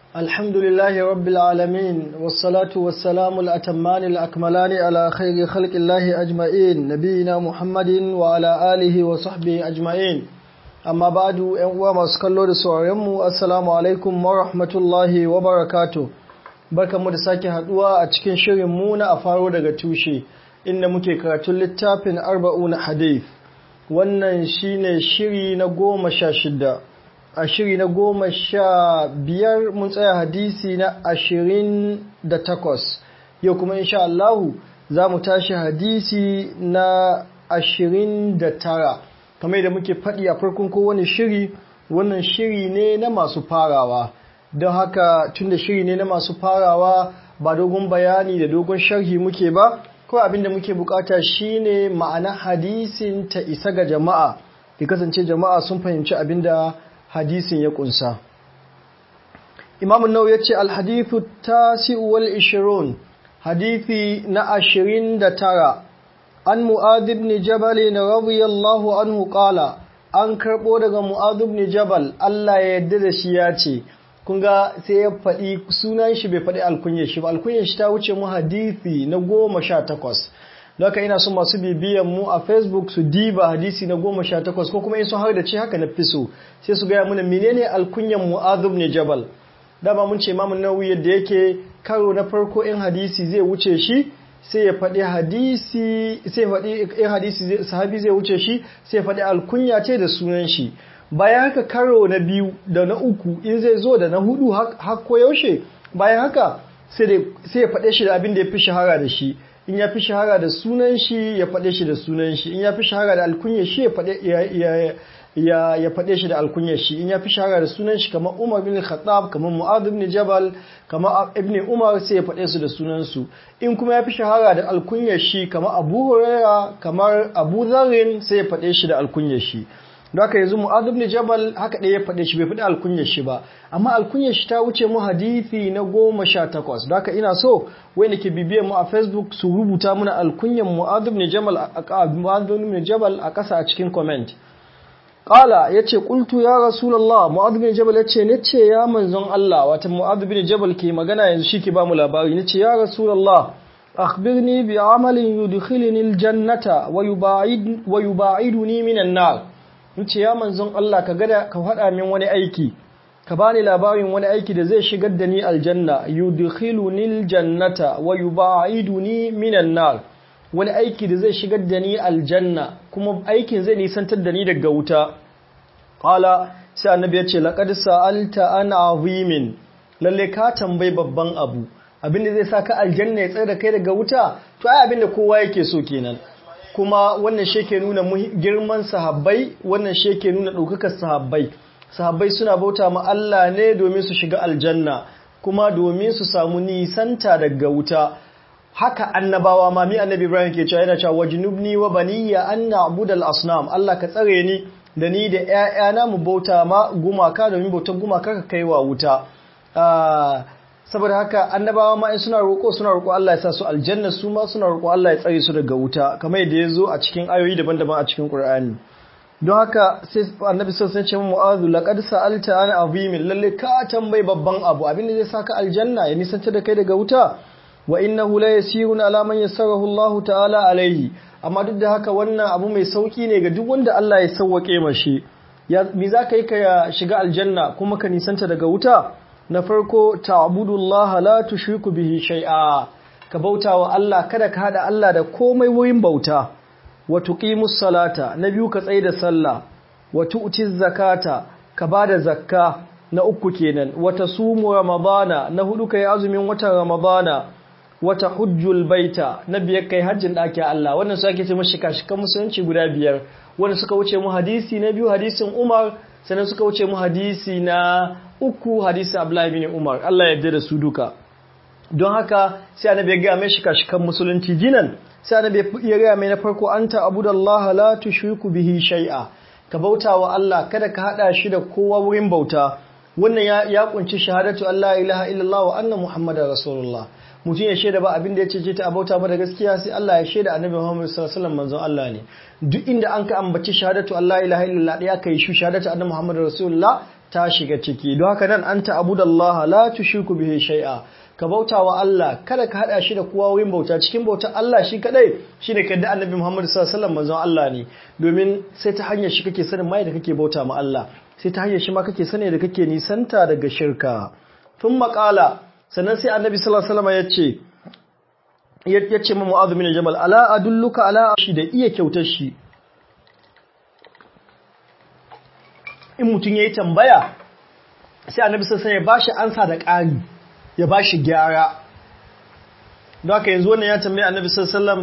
الحمد لله رب العالمين والصلاة والسلام الأتمان الأكملان على خير خلق الله أجمعين نبينا محمد وعلى آله وصحبه أجمعين أما بعد أنواع مسكالو دسواريمو السلام عليكم ورحمة الله وبركاته barkanmu da sake haduwa a cikin shirin mu na a faro daga tushe inda muke karatun littafin arba'una hadith wannan shine shiri na goma sha shida a shiri na goma sha biyar mun tsaya hadisi na ashirin da takwas yau kuma insha Allahu za mu tashi hadisi na ashirin da tara kamar da muke faɗi a farkon kowane shiri wannan shiri ne na masu farawa don haka tun da shiri ne na masu farawa ba dogon bayani da dogon sharhi muke ba ko abin da muke bukata shine ma'ana hadisin ta isa ga jama'a ya kasance jama'a sun fahimci abin da hadisin ya kunsa imamun nau ya ce alhadithu tasi'u wal ishirun hadithi na ashirin da tara an mu'adh ibn jabal radiyallahu anhu qala an karbo daga mu'adh ibn jabal Allah ya yarda da shi ya ce kun ga sai ya faɗi sunan shi bai faɗi alkunyar shi ba alkunyar shi ta wuce mu hadithi na goma sha takwas Laka ina son masu bibiyan mu a Facebook su diba hadisi na goma sha takwas ko kuma in sun har da ce haka na fi so sai su gaya mana menene alkunyan mu'azub ne jabal dama mun ce mamun nawawi yadda yake karo na farko in hadisi zai wuce shi sai ya faɗi hadisi sai faɗi in hadisi sahabi zai wuce shi sai ya faɗi alkunya ce da sunan shi bayan haka karo na biyu da na uku in zai zo da na hudu har ko yaushe bayan haka sai ya faɗe shi da abin da ya fi shahara da shi in ya fi shahara da sunan shi ya faɗe shi da sunan shi in ya fi shahara da alkunyar shi ya faɗe shi da alkunyar shi in ya fi shahara da sunan shi kamar Umar bin Khattab kamar Mu'adh bin Jabal kamar Ibn Umar sai ya faɗe su da sunan su in kuma ya fi shahara da alkunyar shi kamar Abu Huraira kamar Abu Dharr sai ya faɗe shi da alkunyar shi don haka yanzu Mu'adh bin Jabal haka ɗaya ya faɗe shi bai faɗi alkunyar shi ba amma alkunyar shi ta wuce mu hadisi na goma sha takwas don haka ina so wanda ke bibiyar mu a Facebook su rubuta mana alkunyar Mu'adh bin Jabal a Jabal a ƙasa a cikin comment Ƙala ya ce, ƙultu ya Rasulallah, Mu'adh bin Jabal ya ce, Nace ya manzon Allah, wata Mu'adh bin Jabal ke magana yanzu shi ke ba mu labari, Nace ya Rasulallah, akhbirni bi amalin yudkhilni aljannata wa yuba'id wa yuba'iduni minan nar. Nace ya manzon Allah ka gada ka faɗa min wani aiki. Ka bani labarin wani aiki da zai shigar da ni aljanna, yudkhiluni aljannata wa yuba'iduni minan nar. wani aiki da zai shigar da ni aljanna kuma aikin zai nisantar da ni daga wuta qala sai annabi ya ce laqad sa'alta an azimin lalle ka tambayi babban abu abinda zai saka aljanna ya tsare da kai daga wuta to ai abinda kowa yake so kenan kuma wannan shi ke nuna girman sahabbai wannan shi ke nuna ɗaukakar sahabbai sahabbai suna bauta ma Allah ne domin su shiga aljanna kuma domin su samu nisanta daga wuta haka annabawa ma mi annabi Ibrahim ke cewa yana cewa wajnubni wa baniya an na'budal asnam Allah ka tsare ni da ni da ƴaƴana mu bauta ma gumaka domin bautar gumaka ka kaiwa wuta saboda haka annabawa ma in suna roƙo suna roƙo Allah ya sa su aljanna su ma suna roƙo Allah ya tsare su daga wuta kamar yadda ya zo a cikin ayoyi daban-daban a cikin Qur'ani don haka sai annabi sallallahu alaihi wasallam mu'adhu laqad sa'alta an azimin lalle ka tambayi babban abu abin da zai saka aljanna ya nisanta da kai daga wuta wa innahu la yasirun ala man yassarahu Allah ta'ala alaihi amma duk da haka wannan abu mai sauki ne ga duk wanda Allah ya sauwake mashi ya me zaka yi ka shiga aljanna kuma ka nisanta daga wuta na farko ta'budullaha la tushriku bihi shay'a ka bautawa Allah kada ka hada Allah da komai wurin bauta wa tuqimus salata na biyu ka tsaye da sallah wa tu'tiz zakata ka bada zakka na uku kenan wa tasumu ramadana na hudu kai azumin watan ramadana wata hujjul baita na biyar kai hajjin ɗakin Allah wannan su ake ce mashi kashikan musulunci guda biyar wanda suka wuce mu hadisi na biyu hadisin Umar sannan suka wuce mu hadisi na uku hadisi Abdullahi bin Umar Allah ya yarda da su duka don haka sai annabi ya ga mai shi kashikan musulunci jinan sai annabi ya ga mai na farko anta abudallaha la tushriku bihi shay'a ka bauta wa Allah kada ka hada shi da kowa wurin bauta wannan ya kunci shahadatu Allah ilaha illallah wa anna muhammadar rasulullah mutum ya shaida ba abin da ya cece ta abauta ba da gaskiya sai Allah ya shaida annabi Muhammad sallallahu alaihi wasallam manzon Allah ne duk inda an ka ambaci shahadatu Allah ilaha illallah daya kai shu shahadatu annabi Muhammad rasulullah ta shiga ciki don haka nan anta abudallaha la tushriku bihi shay'a ka bauta wa Allah kada ka hada shi da kowa wurin bauta cikin bauta Allah shi kadai shine kadda annabi Muhammad sallallahu alaihi wasallam manzon Allah ne domin sai ta hanyar shi kake sanin mai da kake bauta ma Allah sai ta hanyar shi ma kake sani da kake nisanta daga shirka tun makala sannan sai annabi sallallahu alaihi wasallam ya ce ya ce ma mu'adh bin jabal ala adulluka ala shi da iya kyautar shi in mutum yayi tambaya sai annabi sallallahu alaihi wasallam ya bashi ansa da ƙari ya ba shi gyara don haka yanzu wannan ya tambaye annabi sallallahu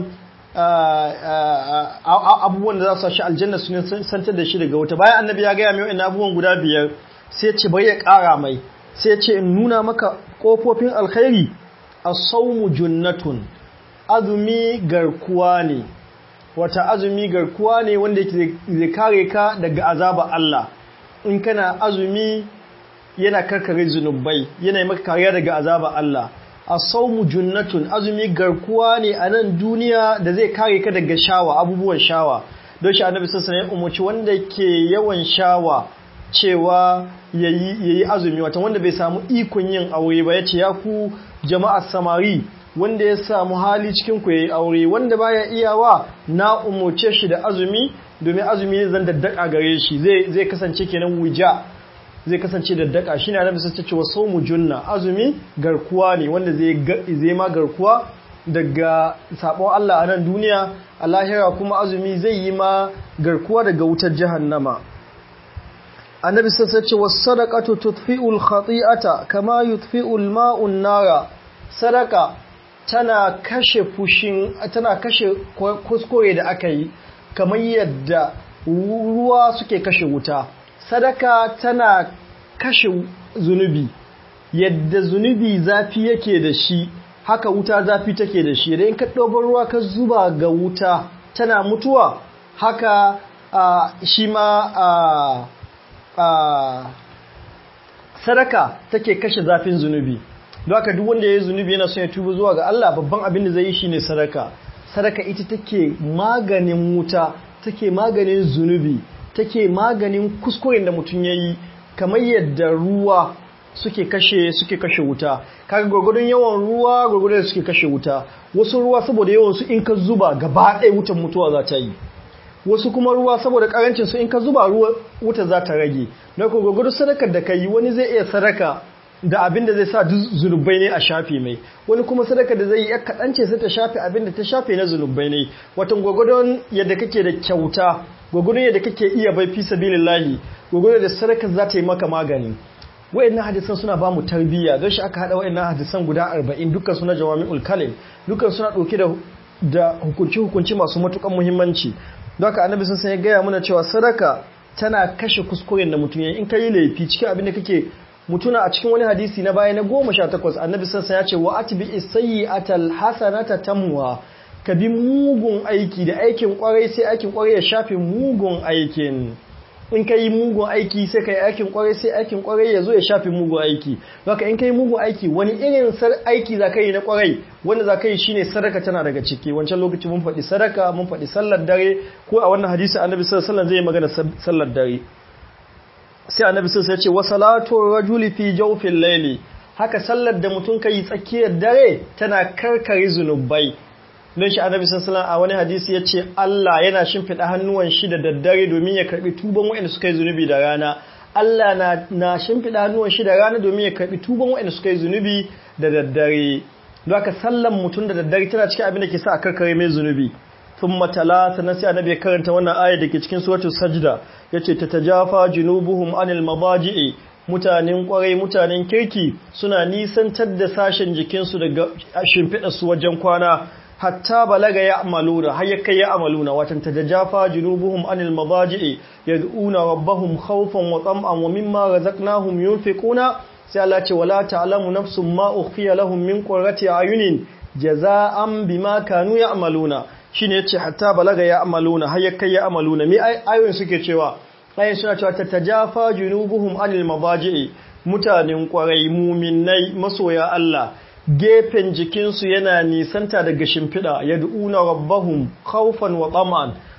abubuwan da za su shi aljanna su ne santar da shi daga wuta bayan annabi ya gaya mai wa'in abubuwan guda biyar sai ce bai ya ƙara mai sai ce in nuna maka ƙofofin alkhairi a saumu junnatun azumi garkuwa ne wata azumi garkuwa ne wanda zai kare ka daga azaba Allah in kana azumi yana karkare zunubai yana maka kariya daga azaba Allah as-sawmu junnatun azumi garkuwa ne a nan duniya da zai kare ka daga shawa abubuwan shawa don shi annabi sallallahu alaihi wasallam umarci wanda ke yawan shawa cewa yayi yayi azumi wata wanda bai samu ikon yin aure ba yace ya ku jama'ar samari wanda ya samu hali cikin ku yayi aure wanda baya iyawa na umurce shi da azumi domin azumi ne zan daddaka gare shi zai zai kasance kenan wija zai kasance da daka shi ne annabi sai cewa saumu junna azumi garkuwa ne wanda zai zai ma garkuwa daga sabon Allah a nan duniya a lahira kuma azumi zai yi ma garkuwa daga wutar jahannama annabi sai ce was sadaqatu tudfi'ul khati'ata kama yudfi'ul ma'un nara sadaka tana kashe fushin tana kashe kuskure da aka yi kamar yadda ruwa suke kashe wuta sadaka tana kashe zunubi yadda zunubi zafi yake da shi haka wuta zafi take da shi idan ka ɗobar ruwa ka zuba ga wuta tana mutuwa haka shi ma sadaka take kashe zafin zunubi don haka duk wanda ya yi zunubi yana son ya tuba zuwa ga Allah babban abin da zai yi shine sadaka sadaka ita take maganin wuta take maganin zunubi take maganin kuskuren da mutum ya yi kamar yadda ruwa suke kashe suke kashe wuta kaga gwagwadon yawan ruwa gwagwadon suke kashe wuta wasu ruwa saboda yawan su in ka zuba gaba ɗaya wutan mutuwa za ta yi wasu kuma ruwa saboda karancin su in ka zuba ruwa wuta za ta rage na ko gwagwadon sadakar da ka yi wani zai iya sadaka da abin da zai sa duk zunubai ne a shafe mai wani kuma sadaka da zai yi ya kaɗance sai ta shafe abin da ta shafe na zunubai ne watan gwagwadon yadda kake da kyauta gwagwadon yadda kake iya bai fi sabilillahi gwagwadon da sadaka za ta yi maka magani wayannan hadisan suna ba mu tarbiyya don shi aka hada wayannan hadisan guda 40 dukkan suna jawami'ul kalim dukkan suna dauke da da hukunci hukunci masu matukan muhimmanci don haka annabi sun san ya gaya mana cewa sadaka tana kashe kuskuren da mutum ya in kai laifi cikin abin da kake mutuna a cikin wani hadisi na baya na goma sha takwas annabi sassan ya ce wa ati bi isayi atal hasanata tamuwa ka bi mugun aiki da aikin kwarai sai aikin kwarai ya shafe mugun aikin in ka yi mugun aiki sai ka yi aikin kwarai sai aikin kwarai ya zo ya shafe mugun aiki baka in ka yi mugun aiki wani irin aiki za ka yi na kwarai wanda za ka yi shine sadaka tana daga ciki wancan lokaci mun faɗi sadaka mun faɗi sallar dare ko a wannan hadisi annabi sallallahu alaihi wasallam zai magana sallar dare sai annabi sun sai ce wa salatu rajuli fi jawfil layli haka sallar da mutum kai tsakiyar dare tana karkare zunubai don shi annabi sallallahu a wani hadisi ya ce Allah yana shimfiɗa hannuwan shi da daddare domin ya karbi tuban waɗanda suka yi zunubi da rana Allah na, na shimfiɗa hannuwan shi da rana domin ya karbi tuban waɗanda suka yi zunubi da daddare don haka sallan mutum da daddare tana cikin abin da ke sa a karkare mai zunubi thumma tala sannan sai annabi ya karanta wannan ayar da ke cikin suratul sajda yace tatajafa junubuhum anil madaji'i mutanen kwarai mutanen kirki suna nisantar da sashen jikinsu daga shimfiɗa su wajen kwana hatta balaga ya amaluna har yake ya amaluna watan tatajafa junubuhum anil madaji'i yad'una rabbahum khawfan wa tam'an wa mimma razaqnahum yunfiquna sai Allah ce wala ta'lamu nafsun ma ukhfiya lahum min qurrati ayunin jaza'an bima kanu ya'maluna shine yace hatta balaga ya amaluna har yakai ya amaluna me ayoyin suke cewa ayoyin suna cewa tatajafa junubuhum anil mabaji'i mutanen kwarai muminai masoya Allah gefen jikinsu yana nisanta daga shimfiɗa yad'una rabbahum khawfan wa tama'an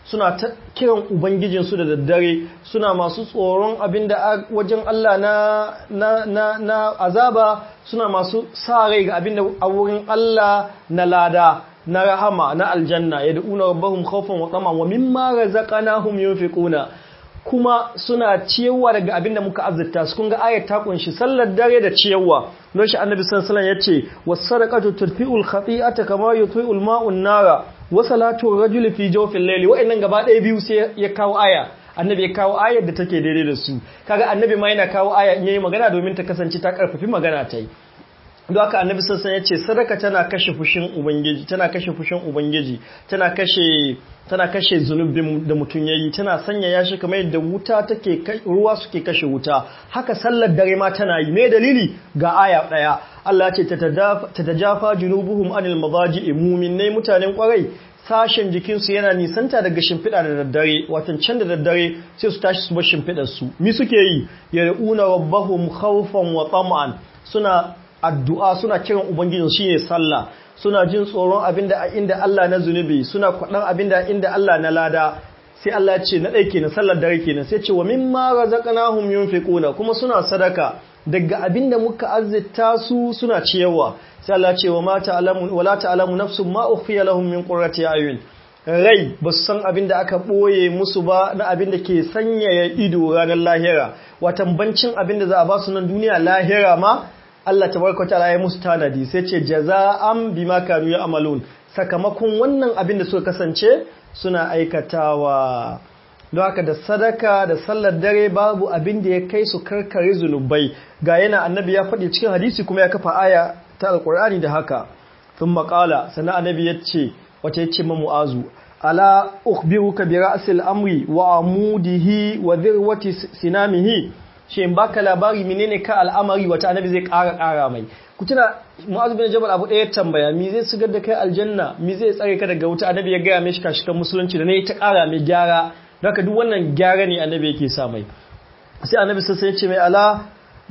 suna ta kiran ubangijinsu da daddare suna masu tsoron abinda wajen Allah na na na na azaba suna masu sa rai ga abinda a wurin Allah na lada na rahama na aljanna yad'una rabbahum khawfan wa tama'an wa mimma razaqnahum yunfiquna kuma suna ciyarwa daga abin da muka azzata su kun ga ayat ta kunshi sallar dare da ciyarwa don shi annabi sallallahu alaihi wasallam yace was-sadaqatu tudfi'ul khati'ata kama yutfi'ul ma'un nara wa salatu rajuli fi jawfil layli wa'annan gaba ɗaya biyu sai ya kawo aya annabi ya kawo ayar da take daidai da su kaga annabi ma yana kawo aya in yayi magana domin ta kasance ta karfafi magana ta yi don haka annabi sassan ya ce sadaka tana kashe fushin ubangiji tana kashe fushin ubangiji tana kashe tana kashe zunubin da mutum yayi tana sanya yashi kamar yadda wuta take ruwa suke kashe wuta haka sallar dare ma tana yi me dalili ga aya daya Allah ya ce tatajafa junubuhum anil madaji'i mu'minai mutanen kwarai sashen jikinsu yana nisanta daga shimfiɗa da daddare watan can da daddare sai su tashi su bar shimfiɗar su mi suke yi yar'una rabbahum khawfan wa tama'an suna addu'a suna kiran Ubangiji shi ne sallah suna jin tsoron abinda a inda Allah na zunubi suna kwaɗan abinda inda Allah na lada sai Allah ce na ɗai kenan sallar dare kenan sai ce wa mimma razaqnahum yunfiquna kuma suna sadaka daga abinda muka azzita su suna ciyarwa sai Allah ce wa mata alamu wala ta'lamu nafsun ma ukhfiya lahum min qurrati ayun rai ba su san abin da aka ɓoye musu ba na abin da ke sanyaya ido ranar lahira watan bancin abin da za a ba su nan duniya lahira ma Allah tabaraka ta'ala ya musu tanadi sai ce jaza'an bima kanu ya'malun sakamakon wannan abin da suka kasance suna aikatawa don haka da sadaka da sallar dare babu abin da ya kai su karkare zunubai ga yana annabi ya faɗi cikin hadisi kuma ya kafa aya ta alkur'ani da haka sun maƙala sannan annabi ya ce wata ya ce ma mu'azu ala ukhbiruka bi ra'sil amri wa amudihi wa dhirwati sinamihi shi in baka labari menene ka al'amari wata annabi zai ƙara ƙara mai ku tuna mu'azu bin jabal abu ɗaya tambaya mi zai sigar da kai aljanna mi zai tsare ka daga wuta annabi ya gaya mai shi kashikan musulunci da ne ta ƙara mai gyara don haka duk wannan gyara ne annabi yake sa mai sai annabi sai ya ce mai ala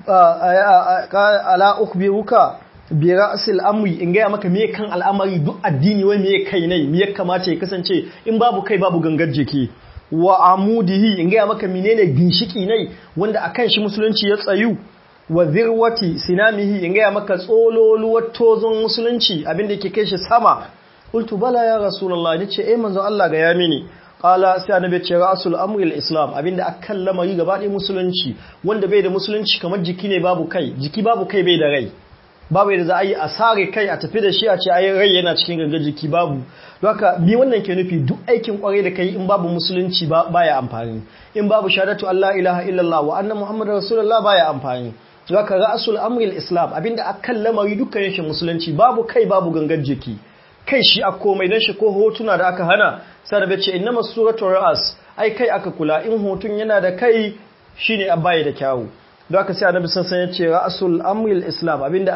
ala ukhbiruka bi ra'sil amri in gaya maka me kan al'amari duk addini wai me kai ne me ya kamata ya kasance in babu kai babu gangar jiki wa amudihi in gaya maka menene ginshiki ne wanda akan shi musulunci ya tsayu wa zirwati sinamihi in gaya maka tsololuwar tozon musulunci abinda yake kai shi sama qultu bala ya rasulullah nace eh manzon Allah ga ya mini qala sai annabi ce rasul amri al-islam abinda akan lamari gaba ɗaya musulunci wanda bai da musulunci kamar jiki ne babu kai jiki babu kai bai da rai babu yadda za a yi a sare kai a tafi da shi a ce ayi rai yana cikin gangar jiki babu don haka bi wannan ke nufi duk aikin kwarai da kai in babu musulunci ba baya amfani in babu shahadatu Allah ilaha illallah wa anna muhammadar rasulullah baya amfani don haka ra'asul amri islam abinda akan lamari dukkan yake musulunci babu kai babu gangar jiki kai shi a komai dan shi ko hotuna da aka hana sai da ce innama suratul ra'as ai kai aka kula in hotun yana da kai shine abaye da kyawu don aka sai annabi sassan ya ce ra'asul amril islam abinda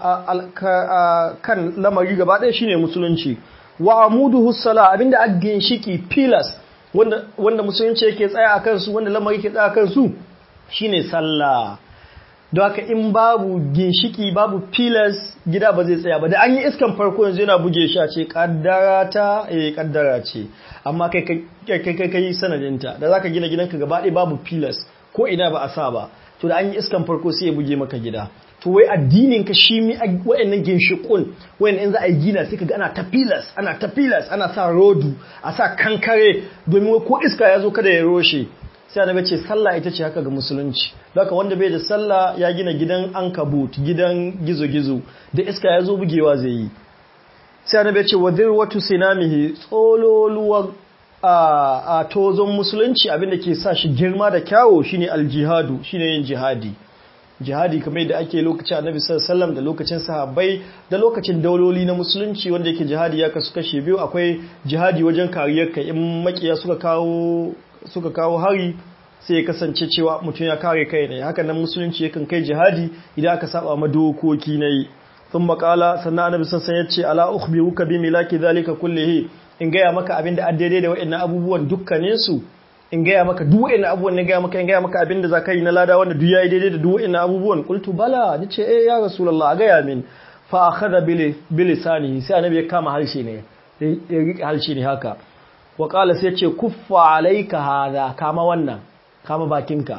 kan lamari gaba ɗaya shine musulunci wa amuduhu sala abinda a ginshiki pillars wanda wanda musulunci yake tsaya a kansu wanda lamari ke tsaya a kansu shine sallah don haka in babu ginshiki babu pillars gida ba zai tsaya ba da an yi iskan farko yanzu yana buge shi a ce kaddara ta eh kaddara ce amma kai kai kai kai sanadinta da zaka gina gidanka gaba ɗaya babu pillars ko ina ba a sa ba to da an yi iskan farko sai ya buge maka gida to wai addinin ka shi mi wayannan ginshikun wayan in za a yi gina sai kaga ana ta pillars ana ta pillars ana sa rodu a sa kankare domin wai ko iska ya zo kada ya roshe sai annabi ce sallah ita ce haka ga musulunci haka wanda bai da sallah ya gina gidan ankabut gidan gizo-gizo da iska ya zo bugewa zai yi sai annabi ce wadir watu sinamihi tsololuwar a tozon musulunci abinda ke sa shi girma da kyawo shine aljihadu shine yin jihadi jihadi kamar da ake lokacin annabi sallallahu da lokacin sahabbai da lokacin dauloli na musulunci wanda yake jihadi ya kasu kashe biyu akwai jihadi wajen kariyar ka in makiya suka kawo suka kawo hari sai ya kasance cewa mutum ya kare kai ne haka nan musulunci yakan kai jihadi idan aka saba ma dokoki nayi sun makala sannan annabi sallallahu ya ce ala ukhbiruka bi milaki zalika kullihi in gaya maka abin da daidai da wa'annan abubuwan dukkaninsu in gaya maka duk wa'annan abubuwan ne gaya maka in gaya maka abin da za ka yi na lada wanda duk yayi daidai da duk wa'annan abubuwan qultu bala ni ce eh ya rasulullah a gaya min fa akhadha bi lisanihi sai annabi ya kama harshe ne ya rike harshe ne haka wa qala sai ce kuffa alayka hadha kama wannan kama bakinka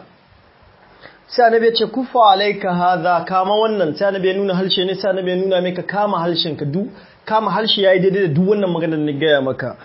sai annabi ya ce kuffa alayka hadha kama wannan sai annabi ya nuna halshe ne sai annabi ya nuna maka kama halshenka duk kama harshe yayi daidai da duk wannan maganar da ni gaya maka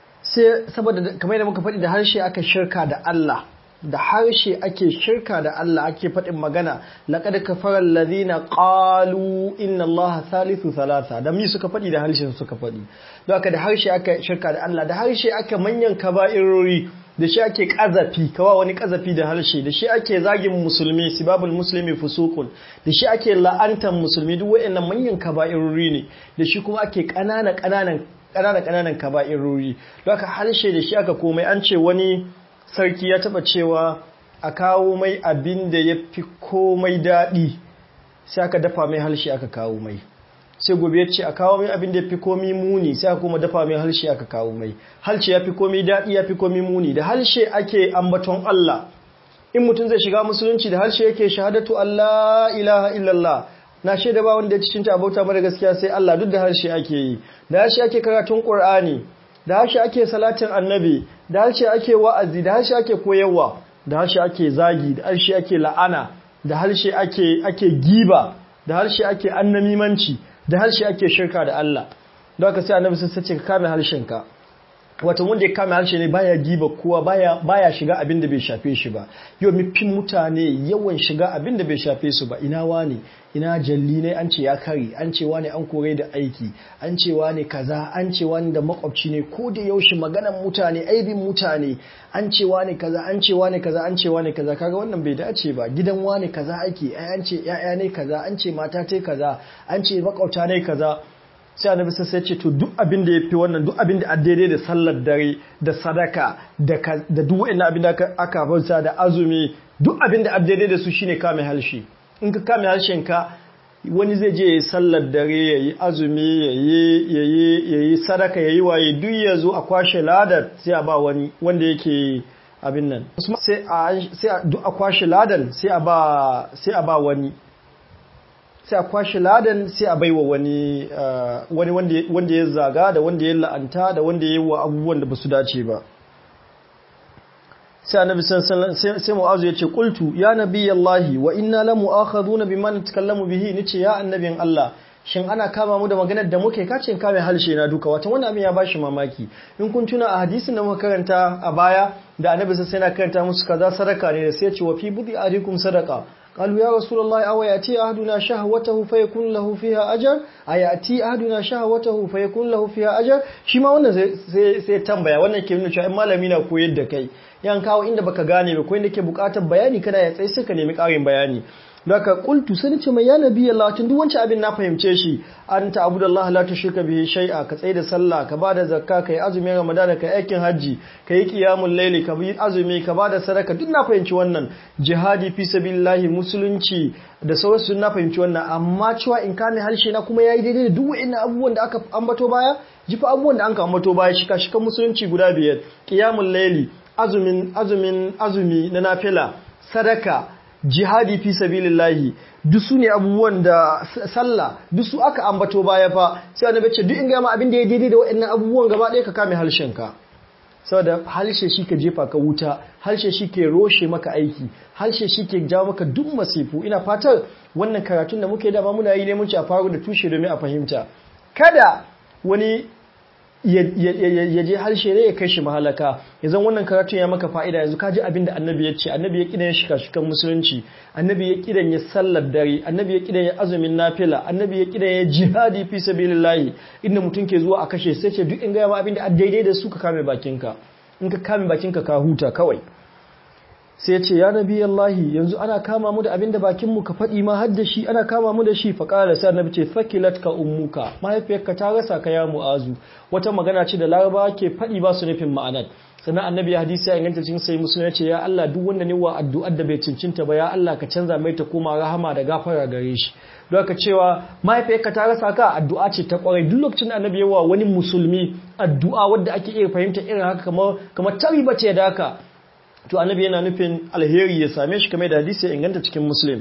sai saboda kamar yadda muka faɗi da harshe aka shirka da Allah da harshe ake shirka da Allah ake faɗin magana laqad kafara alladhina qalu inna allaha thalithu thalatha da mi suka faɗi da harshen suka faɗi don haka da harshe aka shirka da Allah da harshe aka manyan kaba'irori da shi ake kazafi kawa wani kazafi da harshe da shi ake zagin musulmi sibabul muslimi fusuqun da shi ake la'antan musulmi duk waɗannan manyan kaba'irori ne da shi kuma ake ƙanana ƙananan ƙananan ƙananan kaba'irori don haka harshe da shi aka komai an ce wani sarki ya taba cewa a kawo mai abin da ya fi komai daɗi sai aka dafa mai harshe aka kawo mai sai gobe ya ce a kawo mai abin da ya fi komi muni sai aka kuma dafa mai harshe aka kawo mai harshe ya fi komi daɗi ya fi komi muni da harshe ake ambaton Allah in mutum zai shiga musulunci da harshe yake shahadatu Allah ilaha illallah na shaida ba wanda ya cikin ta abauta mara gaskiya sai Allah duk da harshe ake yi da harshe ake karatun Qur'ani da harshe ake salatin annabi da harshe ake wa'azi da harshe ake koyarwa da harshe ake zagi da harshe ake la'ana da harshe ake ake giba da harshe ake annamimanci da harshe ake shirka da Allah don haka sai annabi sai ce ka kame harshenka wato wanda ya kame harshe ne baya giba kowa baya baya shiga abin da bai shafe shi ba yau mifin mutane yawan shiga abin da bai shafe su ba ina wani ina jalli ne an ce ya kare an ce wani an kore da aiki an ce wani kaza an ce wani da makwabci ne ko da yaushe maganan mutane aibin mutane an ce wani kaza an ce wani kaza an ce wani kaza kaga wannan bai dace ba gidan wani kaza ake ai an ce yaya ne kaza an ce mata ce kaza an ce makwabta ne kaza sai annabi sai ya ce to duk abin da yafi wannan duk abin da daidai da sallar dare da sadaka da da duk wa'annan abin da aka bauta da azumi duk abin da daidai da su shine kame halshi in ka kame harshen ka wani zai je yayi sallar dare yayi azumi yayi yayi yayi sadaka yayi waye duk yazo a kwashe ladar sai a ba wani wanda yake abin nan sai a sai duk a kwashe ladan sai a ba sai a ba wani sai a kwashe ladan sai a baiwa wani wani wanda ya zaga da wanda ya la'anta da wanda ya yi wa abubuwan da ba su dace ba sai annabi sai mu'azu ya ce qultu ya nabiyallahi wa inna la mu'akhaduna bima natakallamu bihi nace ya annabin Allah shin ana kama mu da maganar da muke kacin kame halshe na duka wata wannan abin ya bashi mamaki in kun tuna a hadisin da muka karanta a baya da annabi sai na karanta musu kaza sadaka ne da sai ya ce wa fi budi adikum sadaqa قالوا يا رسول الله أو يأتي أحدنا شهوته فيكون له فيها أجر أيأتي أحدنا شهوته فيكون له فيها أجر shi ma wannan sai tambaya wannan ke nuna cewa in malami na koyar da kai yan kawo inda baka gane ba ko inda ke bukatar bayani kana ya tsaye sai ka nemi ƙarin bayani daga qultu sai ce mai ya nabi Allah tun duk wancan abin na fahimce shi an ta abudallah la tushrika bihi shay'a ka tsaye da sallah ka bada zakka kai azumin ramadana kai aikin haji kai qiyamul layli ka bi azumi ka bada sadaka duk na fahimci wannan jihadi fi sabilillahi musulunci da sauransu na fahimci wannan amma cewa in kame harshe na kuma yayi daidai da duk wa'annan abubuwan da aka ambato baya jifa abubuwan da an ka ambato baya shika shikan musulunci guda biyar qiyamul layli azumin azumin azumi na nafila sadaka jihadi fi sabilillahi duk su ne abubuwan da sallah duk su aka ambato baya fa sai annabi ce duk in ga ma abin da ya daidai da waɗannan abubuwan gaba ɗaya ka kame harshenka saboda harshe shi ka jefa ka wuta harshe shi ke roshe maka aiki harshe shi ke jawo maka duk masifu ina fatar wannan karatun da muke dama muna yi ne mun ci a faru da tushe domin a fahimta kada wani ya je harshe ne ya kai shi mahalaka yanzu wannan karatun ya maka fa'ida yanzu ka ji abin da annabi ya ce annabi ya kidan ya shika shikan musulunci annabi ya kidan ya sallar dare annabi ya kidan ya azumin nafila annabi ya kidan ya jihadi fi sabilillahi inda mutum ke zuwa a kashe sai ce duk in ga ma abin da daidai da su ka kame bakinka in ka kame bakinka ka huta kawai sai ce ya nabi Allahi yanzu ana kama mu da abinda bakinmu ka faɗi ma har da shi ana kama mu da shi fa qala sai annabi ce fakilat ka ummuka mahaifiyarka ta rasa ka ya mu'azu wata magana ce da laraba ke faɗi ba su nufin ma'anar sannan annabi hadisi ya inganta cikin sai musulmi ya ce ya Allah duk wanda ne wa addu'ar da bai cincinta ba ya Allah ka canza mai ta koma rahama da gafara gare shi don ka cewa mahaifiyarka ta rasa ka addu'a ce ta kwarai duk lokacin da annabi yawa wani musulmi addu'a wadda ake iya fahimta irin haka kamar kamar tariba ce da haka to annabi yana nufin alheri ya same shi kamar da hadisi ya inganta cikin muslim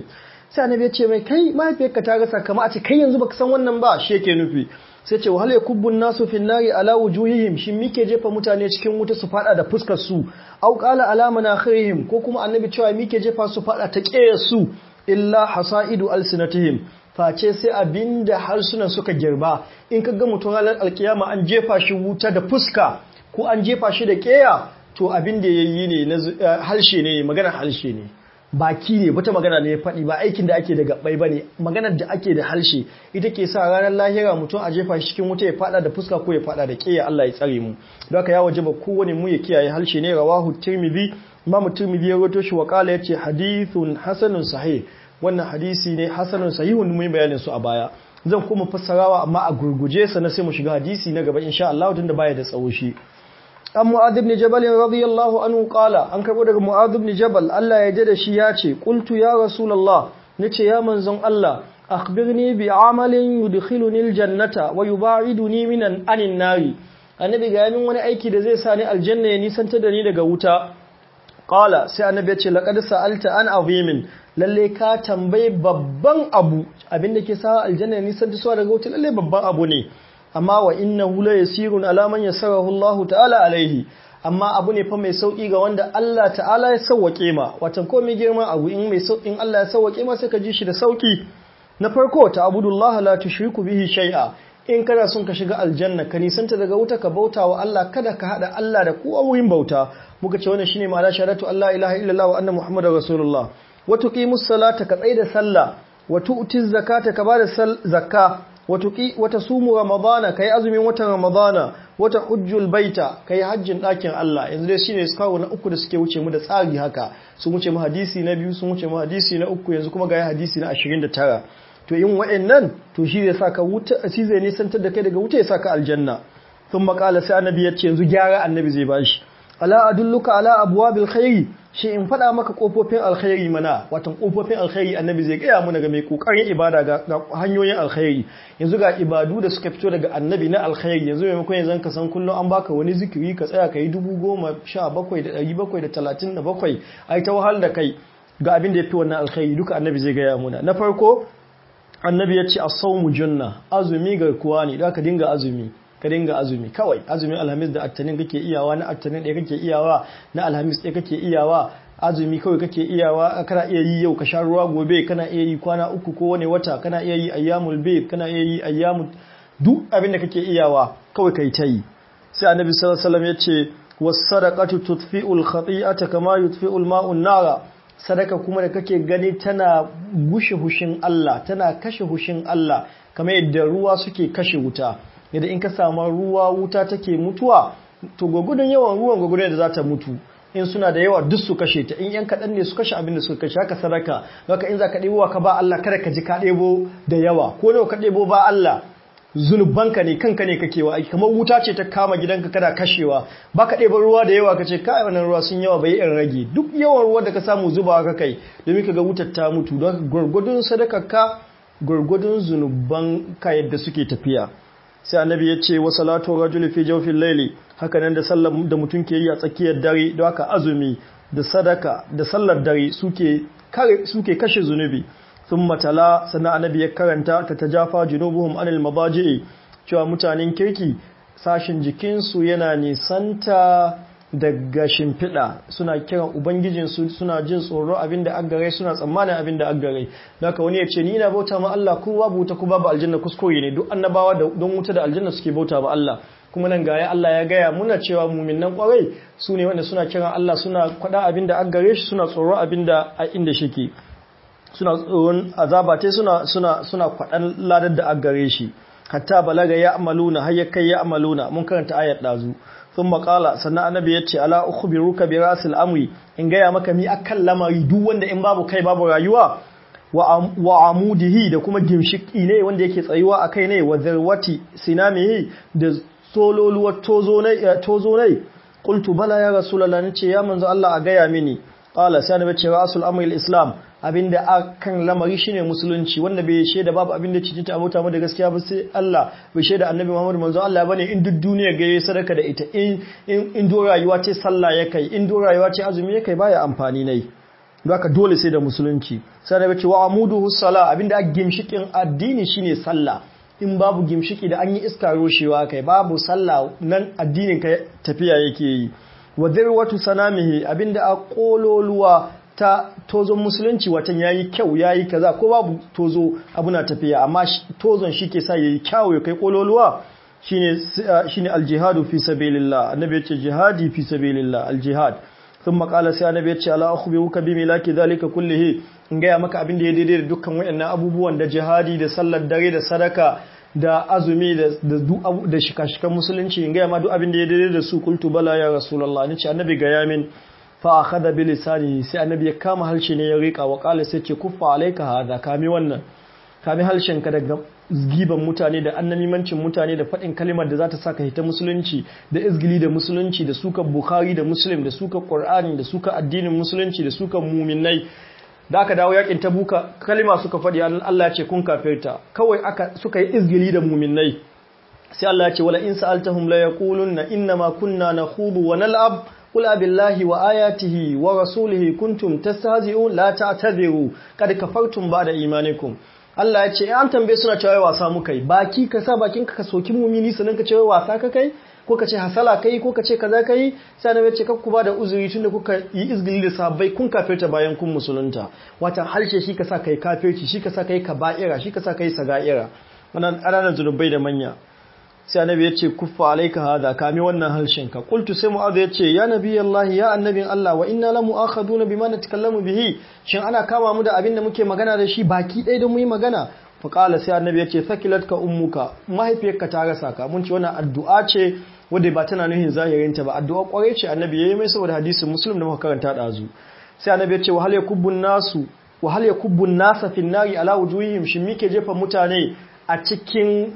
sai annabi ya ce mai kai mahaifiyarka ta rasa kama a ce kai yanzu baka san wannan ba shi yake nufi sai ce wahal yakubbun nasu fin nari ala wujuhihim shin mike jefa mutane cikin wuta su fada da fuskar su au qala ala manakhirihim ko kuma annabi cewa mike jefa su fada ta ƙeyar su illa hasaidu alsinatihim face sai abinda harsunan suka girba in ka ga mutum ranar alkiyama an jefa shi wuta da fuska ko an jefa shi da ƙeya to abin da yayi ne na harshe ne magana harshe ne baki ne wata magana ne ya faɗi ba aikin da ake da gabbai ba ne maganar da ake da harshe ita ke sa ranar lahira mutum a jefa shi cikin wuta ya fada da fuska ko ya fada da ƙeya Allah ya tsare mu don haka ya waje ba kowane mu ya kiyaye harshe ne rawahu tirmidhi imam tirmidhi ya rawaito shi wa qala yace hadithun hasanun sahih wannan hadisi ne hasanun sahihun mun bayanin su a baya zan kuma fassarawa amma a gurguje sa na sai mu shiga hadisi na gaba insha Allah tunda baya da tsawo shi an mu'adh ibn jabal radiyallahu anhu qala an karbo daga mu'adh ibn jabal Allah ya da shi ya ce qultu ya rasulullah nace ya manzon Allah akhbirni bi amalin yudkhiluni aljannata wa yub'iduni minan anin nari annabi ga yamin wani aiki da zai sa ni aljanna ya nisanta da ni daga wuta qala sai annabi ya ce laqad sa'alta an azimin lalle ka tambayi babban abu abinda ke sa aljanna ya nisanta suwa daga wuta lalle babban abu ne amma wa innahu la yasirun ala man yasarahu Allah ta'ala alaihi amma abu ne fa mai sauki ga wanda Allah ta'ala ya sauwake ma watan ko mai girma abu in mai saukin Allah ya sauwake ma sai ka ji shi da sauki na farko ta abudullah la tushriku bihi shay'a in kana son ka shiga aljanna ka nisanta daga wuta ka bauta wa Allah kada ka hada Allah da kowa wurin bauta muka ce wannan shine ma'ana shahadatu Allah ilaha illallah wa anna muhammadar rasulullah wa tuqimus salata ka tsaida sallah wa tu'tiz zakata ka bada zakka wata sumu ramadana kai azumin watan ramadana wata hujjul baita kai hajjin ɗakin Allah yanzu dai shine kawo na uku da suke wuce mu da tsari haka sun wuce mu hadisi na biyu sun wuce mu hadisi na uku yanzu kuma ga hadisi na 29 to in wa'annan to shi zai saka wuta shi zai nisantar da kai daga wuta ya saka aljanna sun makala sai annabi ya ce yanzu gyara annabi zai bashi ala adulluka ala abwabil khairi shi in faɗa maka ƙofofin alkhairi mana watan ƙofofin alkhairi annabi zai gaya mu daga mai ƙoƙarin ibada ga hanyoyin alkhairi yanzu ga ibadu da suka fito daga annabi na alkhairi yanzu maimakon yanzu ka san kullum an baka wani zikiri ka tsaya ka yi dubu goma sha bakwai da ɗari bakwai da talatin da bakwai a ta wahal da kai ga abin da ya fi wannan alkhairi duka annabi zai gaya muna na farko annabi ya ce a saumu junna azumi garkuwa ne da ka dinga azumi ka dinga azumi kawai azumin alhamis da attanin kake iyawa na attanin ɗaya kake iyawa na alhamis ɗaya kake iyawa azumi kawai kake iyawa kana iya yi yau ka sha ruwa gobe kana iya yi kwana uku ko wani wata kana iya yi ayyamul bayt kana iya yi ayyamul duk abin da kake iyawa kawai kai ta yi sai annabi sallallahu alaihi wasallam ya ce was-sadaqatu tudfi'ul khati'ata kama yudfi'ul ma'u nara sadaka kuma da kake gani tana gushe hushin Allah tana kashe hushin Allah kamar yadda ruwa suke kashe wuta yadda in ka samu ruwa wuta take mutuwa to gwagudun yawan ruwan gwagudun da za ta mutu in suna da yawa duk su kashe ta in yan kaɗan ne su kashe abin da suka kashe haka sadaka haka in za ka ɗebo ka ba Allah kada ka ji ka ɗebo da yawa ko nawa ka ɗebo ba Allah zunubanka ne kanka ne kake wa aiki kamar wuta ce ta kama gidanka kada kashewa ba ka ɗeba ruwa da yawa ka ce kai wannan ruwa sun yawa bai in rage duk yawan ruwa da ka samu zuba ka kai domin ka ga wutar ta mutu don gwargwadon sadakarka gwargwadon zunuban ka yadda suke tafiya sai annabi ya ce wa salatu rajuli fi jawfil layli haka nan da sallar da mutum ke yi a tsakiyar dare don haka azumi da sadaka da sallar dare suke kare suke kashe zunubi thumma tala sannan annabi ya karanta ta tajafa junubuhum anil mabaji'i cewa mutanen kirki sashin jikinsu yana nisanta daga shimfiɗa suna kiran ubangijinsu suna jin tsoro abinda aggare suna tsammanin abinda aggare daga wani ya ce ni ina bauta ma Allah ko babu wuta ko babu aljanna kuskure ne duk annabawa don wuta da aljanna suke bauta ma Allah kuma nan gaya Allah ya gaya muna cewa muminan kwarai su ne wanda suna kiran Allah suna kwada abinda aggare shi suna tsoro abinda a inda shike suna tsoron azaba te suna suna suna kwadan ladar da aggare shi hatta balaga ya amaluna har ya kai ya amaluna mun karanta ayat dazu sun makala sannan annabi ya ce ala ukhbiruka bi rasil amri in gaya maka mi akan lamari duk wanda in babu kai babu rayuwa wa amudihi da kuma gimshiki ne wanda yake tsayuwa akai ne wa zarwati sinamihi da sololuwar tozo ne tozo ne qultu bala ya rasulullah nace ya manzo Allah a gaya mini qala sai annabi ce rasul amri al-islam abinda akan lamari shine musulunci wanda bai shaida babu abinda cikin ta abota mu da gaskiya ba sai Allah bai shaida annabi Muhammad manzo Allah bane in duk duniya ga yayi sadaka da ita in in do rayuwa ce sallah ya kai in do rayuwa ce azumi ya kai baya amfani nai don haka dole sai da musulunci sai da ce wa amuduhu sala abinda a gimshikin addini shine sallah in babu gimshiki da an yi iska roshewa kai babu sallah nan addinin ka tafiya yake yi wa zirwatu sanamihi abinda a kololuwa ta tozon musulunci watan yayi kyau yayi kaza ko babu tozo abu na tafiya amma tozon shi ke sa yayi kyau ya kai kololuwa shine shine aljihadu fi sabilillah annabi ya ce jihadi fi sabilillah aljihad thumma qala sai annabi ya ce ala akhbiruka bi milaki dhalika kullihi in gaya maka abin da ya daidai da dukkan wayannan abubuwan da jihadi da sallar dare da sadaka da azumi da da shika-shikan musulunci in gaya ma duk abin da ya daidai da su kultu bala ya rasulullah ni ce annabi ga yamin fa akhadha bi lisani sai annabi ya kama halshe ne ya rika wa qala sai ce kuffa alayka hada kami wannan kami halshen ka daga giban mutane da annamimancin mutane da faɗin kalimar da za ta saka hita musulunci da izgili da musulunci da suka bukhari da muslim da suka qur'ani da suka addinin musulunci da suka muminai da aka dawo yakin tabuka kalima suka faɗi Allah ya ce kun kafirta kawai aka suka yi izgili da muminai sai Allah ya ce wala in sa'altahum la yaquluna inna ma kunna nakhudu wa nal'ab qul billahi wa ayatihi wa rasulihi kuntum tastahzi'un la ta'tadiru kad kafartum ba'da imanikum Allah ya ce an tambaye suna cewa wasa muka yi baki ka sa bakin ka soki mumini sanan ka ce wasa ka kai ko ka ce hasala kai ko ka ce kaza kai sai na ce kakku ba da uzuri tunda kuka yi izgili da sahabbai kun kafirta bayan kun musulunta wata harshe shi ka sa kai kafirci shi ka sa kai kaba'ira shi ka sa kai saga'ira wannan ƙananan zunubai da manya sai annabi ya ce kuffa alaika hada kame wannan harshen ka qultu sai mu'adh ya ce ya nabi Allah ya annabin Allah wa inna la mu'akhaduna bima natakallamu bihi shin ana kama mu da abin da muke magana da shi baki ɗaya da mu yi magana fa qala sai annabi ya ce sakilatka ummuka mahaifiyarka ta rasa ka mun ce wannan addu'a ce wadda ba tana nuhin zahirinta ba addu'a kwarai ce annabi yayi mai saboda hadisin muslim da muka karanta dazu sai annabi ya ce wa hal yakubbun nasu wa hal yakubbun nasa fin nari ala wujuhihim shin mike jefa mutane a cikin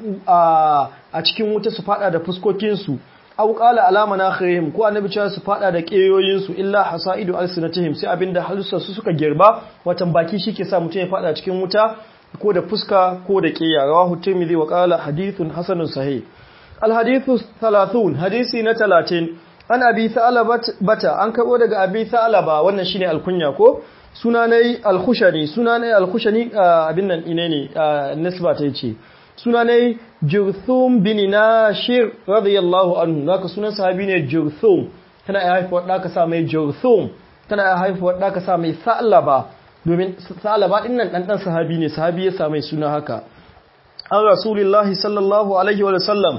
a cikin wuta su fada da fuskokin su aw qala ala manakhirihim ko annabi cewa su fada da keyoyin su illa hasaidu alsinatihim sai abinda halussa su suka girba watan baki shike sa mutum ya fada cikin wuta ko da fuska ko da keya rawahu tirmidhi wa qala hadithun hasanun sahih الحديث الثلاثون حديثي نتلاتين an abi bata an karbo daga abi ba wannan shine alkunya ko sunanai alkhushani sunanai alkhushani abin nan ine ne nisba ta yace sunanai jurthum bin nashir radiyallahu anhu naka sunan sahabi ne jurthum tana ya haifuwar da ka sa mai jurthum tana ya haifuwar da ka sa mai sa'laba domin sa'laba din nan dan dan sahabi ne sahabi ya sa mai suna haka an rasulillahi sallallahu alaihi wa sallam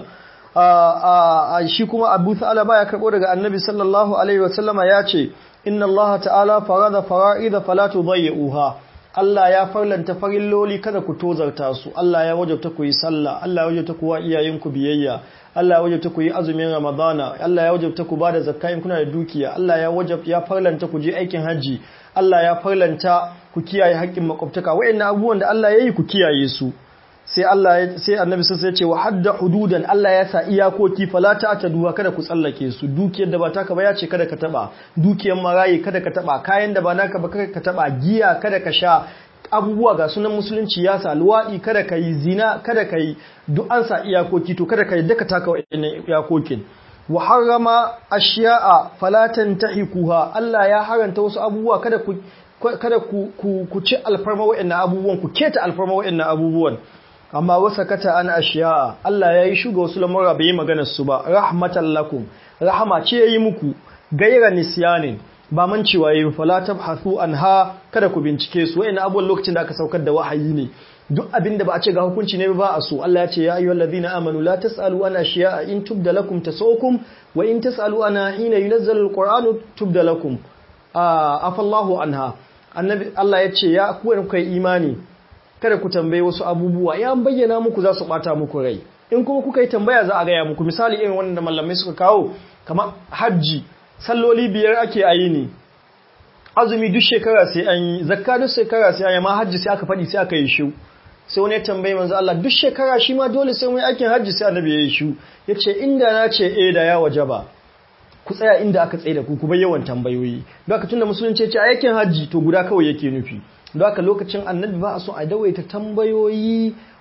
shi kuma abu ta'ala ya karɓo daga annabi sallallahu alaihi wasallama ya ce inna Allah ta'ala farada fara'ida fala tudayyi'uha Allah ya farlanta farilloli kada ku tozarta su Allah ya wajabta ku yi sallah Allah ya wajabta ku wa iyayenku biyayya Allah ya wajabta ku yi azumin Ramadana Allah ya wajabta ku bada zakka in kuna da dukiya Allah ya wajab ya farlanta ku je aikin haji Allah ya farlanta ku kiyaye haƙƙin makwabtaka wayannan abubuwan da Allah ya yi ku kiyaye su sai Allah sai annabi sai ya ce wa hadda hududan Allah ya sa iyakoki fala ta'taduha kada ku tsallake su dukiyar da ba taka ba ya ce kada ka taba dukiyar marayi kada ka taba kayan da ba naka ba kada ka taba giya kada ka sha abubuwa ga sunan musulunci ya sa luwaɗi kada ka yi zina kada ka yi duk an sa iyakoki to kada ka yi daka taka wa'annan iyakokin wa harrama ashiya'a fala tantahikuha Allah ya haranta wasu abubuwa kada ku kada ku ku ci alfarma wa'annan abubuwan ku keta alfarma wa'annan abubuwan amma wasa kata an ashiya Allah ya yi shuga wasu lamura bai yi maganar su ba rahmatan lakum rahama ce ya yi muku gaira nisyanin ba man cewa yi fala tabhathu anha kada ku bincike su wa'ina abubuwan lokacin da aka saukar da wahayi ne duk abin da ba a ce ga hukunci ne ba a so Allah ya ce ya ayyuhal ladina amanu la tasalu an ashiya in tubda lakum tasukum wa in tasalu ana hina yunazzalu alquranu tubda lakum afallahu anha annabi Allah ya ce ya ku kai imani kada ku tambaye wasu abubuwa ya bayyana muku za su bata muku rai in kuma kuka yi tambaya za a gaya muku misali irin wannan da mallamai suka kawo kamar hajji salloli biyar ake ayi ne azumi duk shekara sai an yi zakka duk shekara sai an yi ma hajji sai aka faɗi sai aka yi shu sai wani ya tambaye manzo Allah duk shekara shi ma dole sai mun yi aikin hajji sai annabi ya yi shu yace inda na ce eh da ya wajaba ku tsaya inda aka tsaye da ku ku bar yawan tambayoyi don haka tunda musulunci ya ce aikin hajji to guda kawai yake nufi don haka lokacin annabi ba a so a dawaita tambayoyi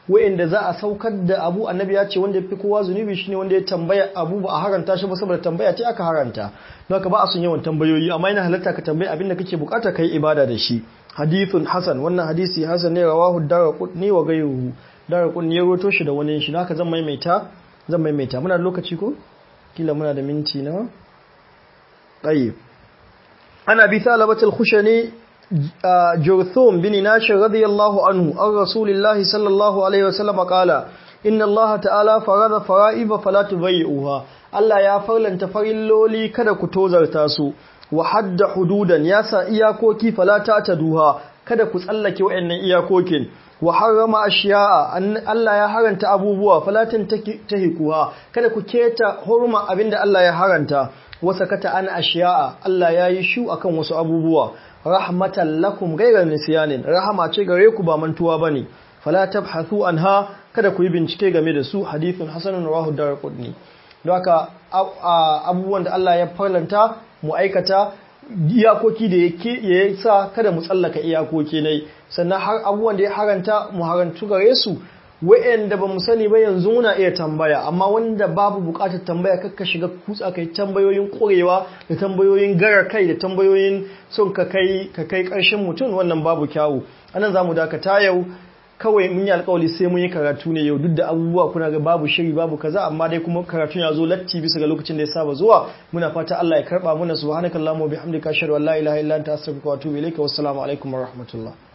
wa'inda za a saukar da abu annabi ya ce wanda ya fi kowa zunubi shine wanda ya tambaya abu ba a haranta shi ba saboda tambaya ce aka haranta don haka ba a son yawan tambayoyi amma yana halatta ka tambayi abin da kake bukata kai ibada da shi hadithun hasan wannan hadisi hasan ne rawahu daraqutni wa ghayruhu daraqutni ya roto shi da wani shi haka zan maimaita zan maimaita muna da lokaci ko kila muna da minti na tayyib ana bi thalabatul khushani جرثوم بن ناشر رضي الله عنه عن رسول الله صلى الله عليه وسلم قال إن الله تعالى فرض فرائب فلا تضيئوها Allah ya farlanta farilloli kada ku tozarta su wa hadda hududan ya sa iyakoki fala ta duha kada ku tsallake wayannan iyakokin wa harrama ashiya'a Allah ya haranta abubuwa falatin tahikuha kada ku keta hurma abinda Allah ya haranta wa sakata an ashiya'a Allah ya yi shu akan wasu abubuwa rahmatan lakum ghayra nisyanin rahama ce gare ku ba mantuwa bane fala tabhathu anha kada ku yi bincike game da su hadithun hasanun rawahu darqutni don haka abubuwan da Allah ya farlanta mu aikata iyakoki da ya sa kada mu tsallaka iyakoki ne sannan har abubuwan da ya haranta mu harantu gare su wa'anda ba mu sani ba yanzu muna iya tambaya amma wanda babu bukatar tambaya kakka shiga kutsa kai tambayoyin ƙurewa da tambayoyin gara kai da tambayoyin son ka kai ka kai ƙarshen mutum wannan babu kyawu anan zamu dakata yau kawai mun yi alƙawari sai mun yi karatu ne yau duk da abubuwa kuna ga babu shiri babu kaza amma dai kuma karatun ya zo latti bisa ga lokacin da ya saba zuwa muna fata Allah ya karba muna subhanakallahumma wa bihamdika ashhadu an la ilaha illa anta astaghfiruka wa atubu ilayka wassalamu alaikum wa rahmatullah